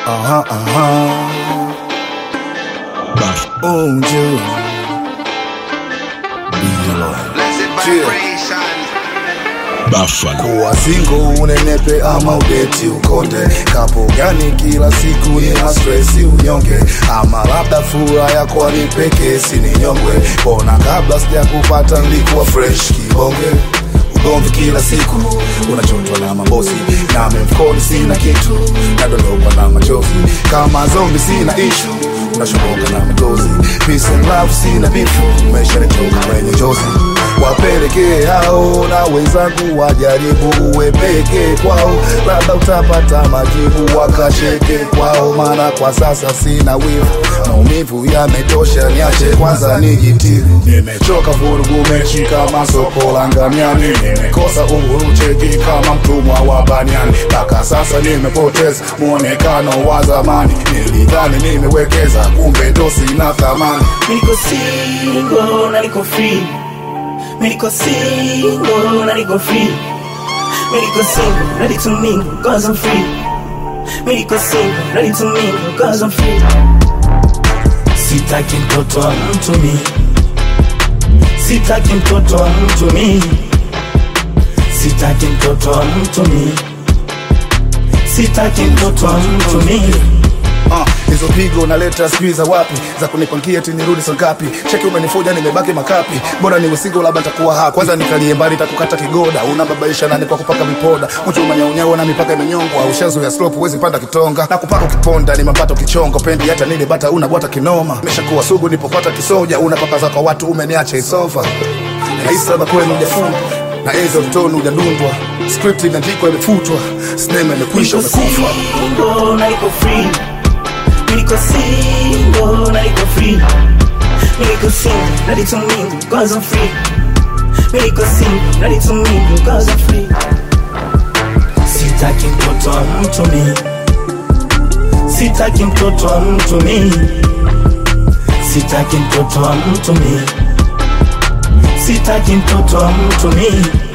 Aha, aha. Bas onjo. Bilo. Blessed Yeah. vibration. Buffalo. Kuwa single unenepe ama udeti ukonde kapo gani kila siku ni na stresi unyonge ama labda furaha yako ni pekee si ni nyongwe kona kabla sija kupata nilikuwa fresh kibonge ugomvi kila siku unachotwa na mabosi na mfukoni sina kitu nadondokwa na machozi kama zombi sina ishu unashoboka na matozi peace and love sina bifu maisha nitoka kwenye njozi wapelekee hao na wenzangu wajaribu uwe peke kwao, labda utapata majibu wakasheke kwao, maana kwa sasa sina wivu, maumivu yametosha, niache kwanza nijitibu. Nimechoka vurugu mechi kama soko la ngamiani, nimekosa uhuru cheki kama mtumwa wa baniani, mpaka sasa nimepoteza muonekano wa zamani. Nilidhani nimewekeza, kumbe ndo sina thamani. Niko single na niko free. Niko single na niko free. Niko single, ready to mingle, cause I'm free. Niko single, ready to mingle, cause I'm free. Sitaki mtoto wa mtu mi. Sitaki mtoto wa mtu mi. Sitaki mtoto wa mtu mi. Sitaki mtoto wa mtu mi. Ah, hizo pigo naleta sijui za wapi za kunipangia eti nirudi saa ngapi cheki umenifuja nimebaki makapi bora niwe single labda nitakuwa hapa kwanza nikalie mbali nitakukata kigoda unababaisha nani kwa kupaka vipoda mchuma nyaunyao na mipaka imenyongwa ushazo ya slope huwezi panda kitonga na kupaka ukiponda ni mapato kichongo pendi hata nile bata unabwata kinoma nimeshakuwa sugu nipopata kisoja unapakaza kwa watu umeniacha isofa naisaba kwenu ujafungwa na hizo mtoni ujadundwa script imeandikwa imefutwa sinema imekwisha Niko umekufa single na niko free. Niko single na niko free. Niko single, ready to mingle, cause I'm free. Niko single, ready to mingle, cause I'm free. Sitaki mtoto wa mtu mi. Sitaki mtoto wa mtu mi. Sitaki mtoto wa mtu mi. Sitaki mtoto wa mtu mi.